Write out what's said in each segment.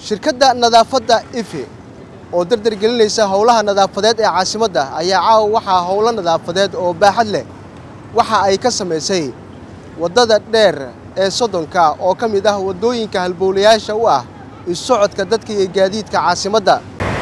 shirkadda nadaafadda ifi oo dardar gelinaysa howlaha nadaafadeed ee caasimadda ayaa caawa waxaa howlo nadaafadeed oo baaxad leh waxa ay ka samaysay waddada dheer ee soddonka oo ka mid ah waddooyinka halbowlayaasha u ah is-socodka dadka iyo gaadiidka caasimadda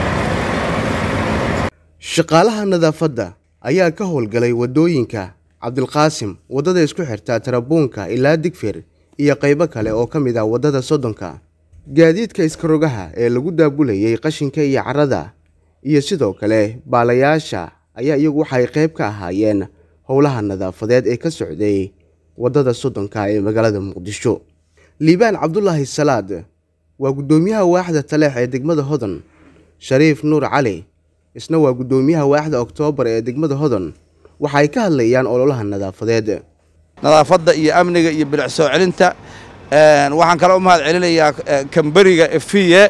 shaqaalaha nadaafadda ayaa ka howlgalay waddooyinka cabdilqaasim waddada isku xirta tarabuunka ilaa digfir iyo qaybo kale oo ka mid ah waddada soddonka gaadiidka iskarogaha ee lagu daabulayay qashinka iyo carrada iyo sidoo kale baalayaasha ayaa iyagu waxay qayb ka ahaayeen howlaha nadaafadeed ee ka socday waddada soddonka ee magaalada muqdisho liibaan cabdulaahi salaad waa guddoomiyaha waaxda taleex ee degmada hodan shariif nuur cali isna waa guddoomiyaha waaxda oktoobar ee degmada hodan waxa ay ka hadlayaan ololaha nadaafadeed nadaafadda iyo amniga iyo bilic soo celinta waxaan kale u mahad celinayaa kamberiga efiye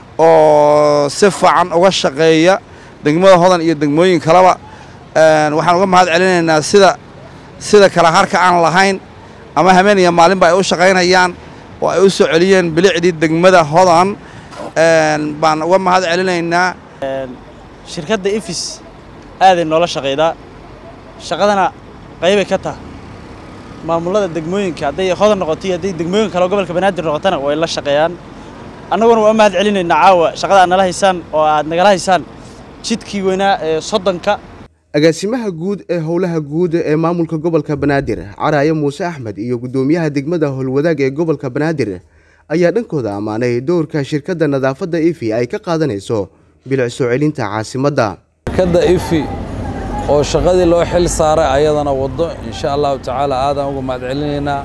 oo si fiican uga shaqeeya degmada hodan iyo degmooyin kaleba waxaan uga mahad celinaynaa sida sida kala harka aan lahayn ama habeen iyo maalinba ay u shaqaynayaan oo ay u soo celiyeen bilicdii degmada hodan baan uga mahad celinaynaa shirkadda ifis aaday noola shaqaydaa shaqadana qaybay ka taha maamulada degmooyinka hadday hodan noqoto iyo hadday degmooyin kale oo gobolka banaadir noqotona way la shaqeeyaan annaguna waa mahad celinaynaa caawa shaqada aad nala haysaan oo aad nagala haysaan jidkii weynaa ee soddonka agaasimaha guud ee howlaha guud ee maamulka gobolka banaadir caraaye muuse axmed iyo guddoomiyaha degmada howlwadaag ee gobolka banaadir ayaa dhankooda ammaanay dowrka shirkadda nadaafadda ifi ay ka qaadanayso bilic soo celinta caasimadda shirkadda ifi oo shaqadii loo xil saaray ayadana waddo insha allahu tacaala aadaan uga mahad celinaynaa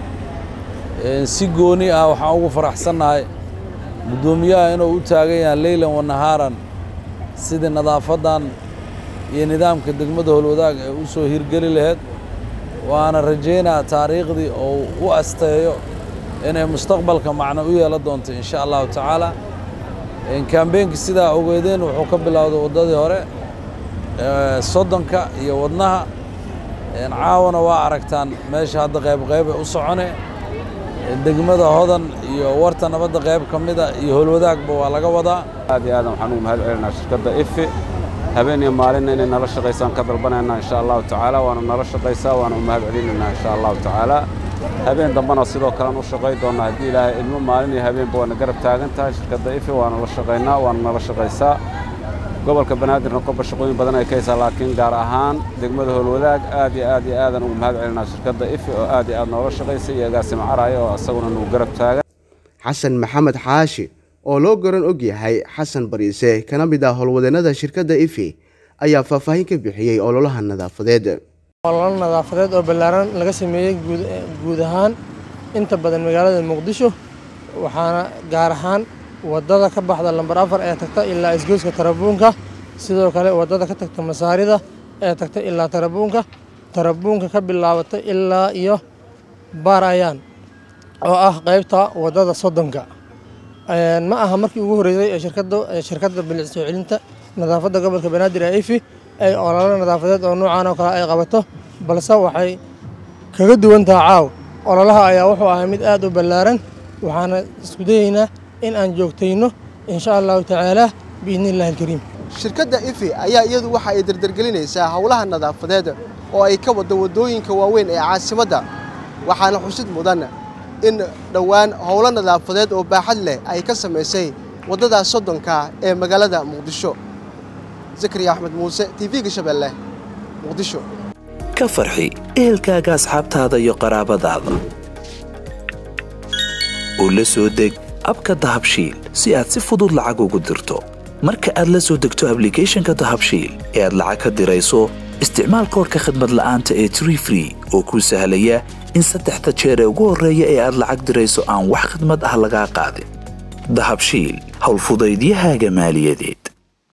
si gooni ah waxaan ugu faraxsannahay guddoomiyaha inuu u taagan yahay leylan wanahaaran sidii nadaafaddan iyo nidaamka degmada howlwadaag ay u soo hirgeli lahayd waana rajaynaa taariikhdii oo u asteeyo inay mustaqbalka macno u yeelan doonto insha allahu tacaala kambeenka sidaa ogeedeen wuxuu ka bilowday waddadii hore soddonka iyo wadnaha caawana waa aragtaan meesha hadda qaybqaybay u socone degmada hodan iyo warta nabadda qayb ka mida iyo howlwadaagba waa laga wadaa aad iyo aadan waxaan ugu mahad celinaa shirkadda ifi habeen iyo maalinna inay nala shaqaysaan ka dalbanaynaa insha allahu tacaala waana nala shaqaysaa waana u mahad celinaynaa insha allahu tacaala habeen dambena sidoo kalean u shaqay doonnaa haddii ilaahay ilmo maalin iyo habeenba waana garab taagan tahay shirkadda ifi waana la shaqaynaa waana nala shaqaysaa gobolka banaadirna qobba shaqooyin badan ay ka haysaa laakiin gaar ahaan degmada howlwadaag aad iyo aad iyo aadan ugu mahad celinaa shirkadda ifi oo aad iyo aad noola shaqaysay iyo agaasimo caraayo oo isaguna nagu garab taagan xasan maxamed xaashi oo loo garan og yahay xasan bariise kana mid ah howlwadeennada shirkadda ifi ayaa faahfaahin ka bixiyey ololaha nadaafadeed ololo nadaafadeed oo ballaaran laga sameeyey guud ahaan inta badan magaalada muqdisho waxaana gaar ahaan waddada ka baxda lambar afar ee tagta ilaa isgoyska tarabuunka sidoo kale waddada ka tagta masaarida ee tagta ilaa tarabuunka tarabuunka ka bilaabata ilaa iyo baarayaan oo ah qaybta waddada soddonka ma aha markii ugu horreysay ee shirkadda shirkadda bilic soo celinta nadaafadda gobolka banaadir ee ifi ay ololo nadaafadeed oo noocan oo kale ay qabato balse waxay kaga duwan taha caaw ololaha ayaa wuxuu ahaa mid aad u ballaaran waxaana isku dayeynaa in aan joogtayno insha allahu tacaala biidni illahi alkariim shirkadda ifi ayaa iyadu waxa ay dardargelinaysaa howlaha nadaafadeed oo ay ka waddo waddooyinka waaweyn ee caasimadda waxaana xusid mudan in dhowaan howlo nadaafadeed oo baaxad leh ay ka samaysay waddada soddonka ee magaalada muqdisho zakariya axmed muuse tv-ga shabeelle muqdisho ka farxi ehelkaaga asxaabtaada iyo qaraabadaada oo la soo deg abka dahabshiil si aad si fudud lacag ugu dirto marka aad la soo degto ablicathonka dahabshiil ee aad lacag ka dirayso isticmaal koorka khadmad la'aanta ee tree free oo kuu sahlaya in saddexda jeer ee ugu horreeya ee aad lacag dirayso aan wax khidmad ah lagaa qaadin dahabshiil howlfudaydiyahaaga maaliyadeed